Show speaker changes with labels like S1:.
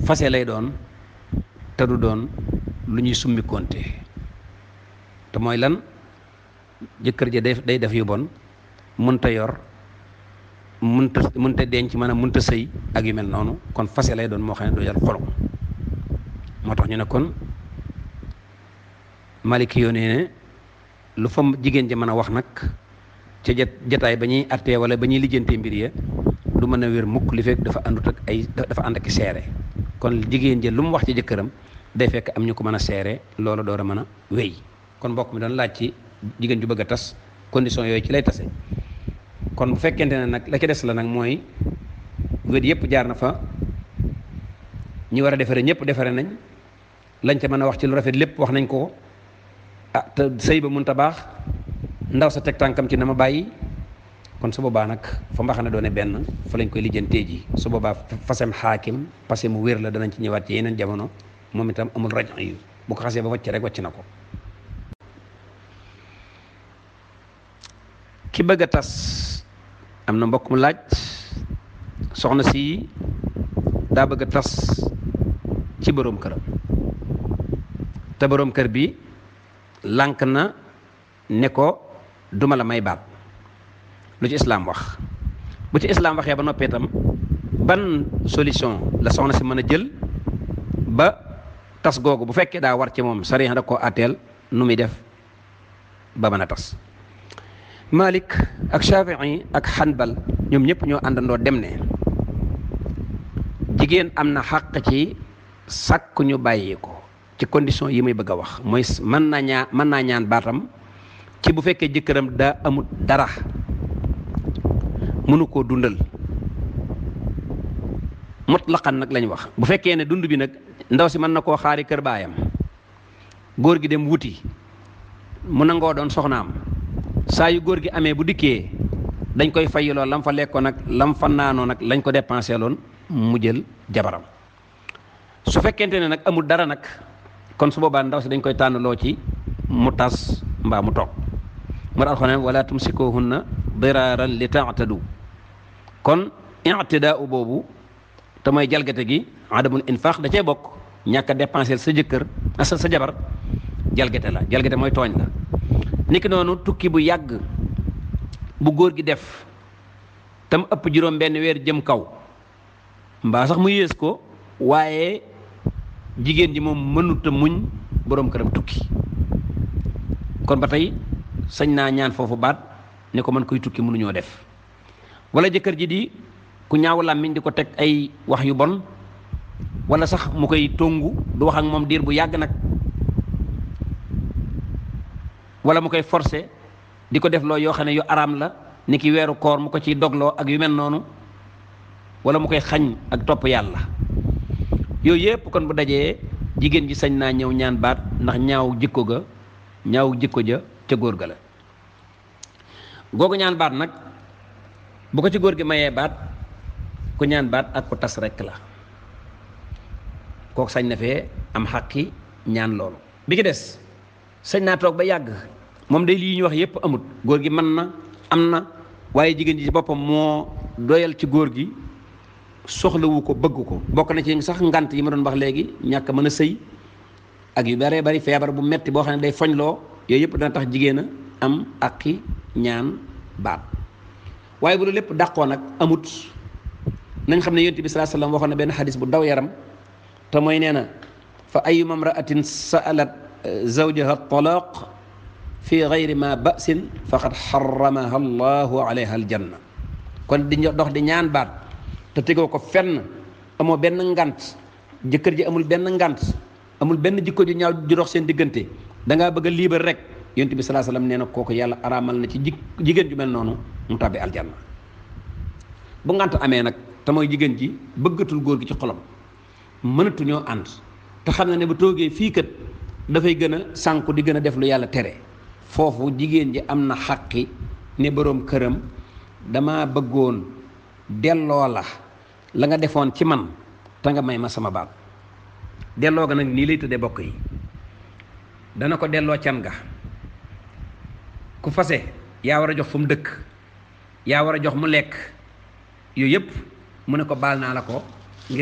S1: fase lay doon te du doon lu ñuy summi konte te mooy lan jëkkër ja day day def yu bon mënta yor mënta mënta denc maanaam mënta sëy ak yu mel noonu kon fase lay doon moo xam ne du jar xolom moo tax ñu ne kon maliki yoo ne lu fa jigéen ja mën a wax nag ca jat jataay ba ñuy attee wala ba ñuy lijjantee mbir ya du mën a wér mukk li fekk dafa àndut ak ay dafa ànd ak seere kon jigéen ja lu mu wax ci jëkkëram day fekk am ñu ko mën a seere loolu door a mën a wéy kon mbokk mi doon laaj ci jigéen ju bëgg a tas condition yooyu ci lay tase kon bu fekkente ne nag la ca des la nag mooy wét yëpp jaar na fa ñi war a defare ñëpp defare nañ lañ ca mën a wax ci lu rafet lépp wax nañ ko ah te sëy ba mun ta baax ndaw sa teg tànkam ci na ma bàyyi kon su boobaa nag fa mbaxana doone benn fa lañ koy lijjantee ji su boobaa fasem xaakim parce que mu wér la danañ ci ñëwaat ci yeneen jamono moom itam amul rajo yu bu ko xasee ba wàcc rek wàcc na ko ki bëgg a tas am na mbokk mu laaj soxna si daa bëgg a tas ci boroom këram te boroom kër bi lànk na ne ko duma la may baat lu ci islaam wax bu ci islaam waxee ba noppee itam ban solution la soxna si mën a jël ba tas googu bu fekkee daa war ci moom sariya da koo àtteel nu muy def ba mën a tas Malik ak Shafii ak Hanbal ñoom ñëpp ñoo àndandoo dem ne jigéen am na xàq ci sàkk ñu bàyyi ko ci condition yi muy bëgg a wax mooy mën naa ñaa mën naa ñaan baatam ci bu fekkee jëkkëram daa amut dara mënu koo dundal mutlaqan nag lañ wax bu fekkee ne dund bi nag ndaw si mën na koo xaari kër baayam góor gi dem wuti mu nangoo doon soxnaam saa yu góor gi amee bu dikkee dañ koy fayiloo lam fa lekkoon nag lam fa naanoo nag lañ ko dépensé loon mu jël jabaram su fekkente ne nag amul dara nag kon su boobaa ndaw si dañ koy tànnaloo ci mu tas mbaa mu toog mu alxuraan wala tumsikuhunna diraaran li taatadu kon ictidaa boobu te mooy jalgate gi adamul infaq da cee bokk ñàkk a dépensé sa jëkkër sa sa jabar jalgate la jalgate mooy tooñ la niki noonu tukki bu yàgg bu góor gi def tam ëpp juróom benn weer jëm kaw mbaa sax mu yées ko waaye jigéen ji moom mënut a muñ boroom këram tukki kon ba tey sañ naa ñaan foofu baat ne ko mën koy tukki mënuñoo def wala jëkkër ji di ku ñaaw làmmiñ di ko teg ay wax yu bon wala sax mu koy tongu du wax ak moom diir bu yàgg nag wala mu koy forcé di ko def loo yoo xam ne yu araam la ni ki weeru koor mu ko ciy dogloo ak yu mel noonu wala mu koy xañ ak topp yàlla yooyu yëpp kon bu dajee jigéen ji sañ naa ñëw ñaan baat ndax ñaaw jikko ga ñaaw jikko ja ca góor ga la googu ñaan baat nag bu ko ci góor gi mayee baat ku ñaan baat ak ku tas rekk la kooku sañ na fee am xaqi ñaan loolu bi ki des sañ naa toog ba yàgg moom day lii ñu wax yépp amut góor gi mën na am na waaye jigéen ji ci boppam moo doyal ci góor gi soxlawu ko bëgg ko bokk na ci sax ngant yi ma doon wax léegi ñàkk mën a sëy ak yu baree bari feebar bu metti boo xam ne day foñloo yooyu yëpp dana tax jigéen a am aqi ñaan baat waaye bu lu lépp dàqoo nag amut nañ xam ne yonent bi salaa sallam waxoon na benn xadis bu daw yaram te mooy nee na fa ayuma mraatin saalat zawjaha talaq fi gayri ma basin faqad xaramaha allahu alayha aljanna kon di dox di ñaan baat te tegoo ko fenn amoo benn ngant jëkkër ji amul benn ngant amul benn jikko ju ñaaw ju dox seen diggante da ngaa bëgg a liibar rek yonent bi salaa sallam nee na kooku yàlla araamal na ci ji jigéen ju mel noonu mu tàbbi aljanna bu ngant amee nag te mooy jigéen ji bëggatul góor gi ci xolam mënatuñoo ànd te xam na ne bu toogee fii kat dafay gën a sànku di gën a def lu yàlla tere foofu jigéen ji am na xaqi ne boroom këram dama bëggoon delloo la la nga defoon ci man te nga may ma sama baat delloo ga nag nii lay tëddee bokk yi dana ko delloo can ga ku fase yaa war a jox fu mu dëkk yaa war a jox mu lekk yooyu yëpp mu ne ko baal naa la ko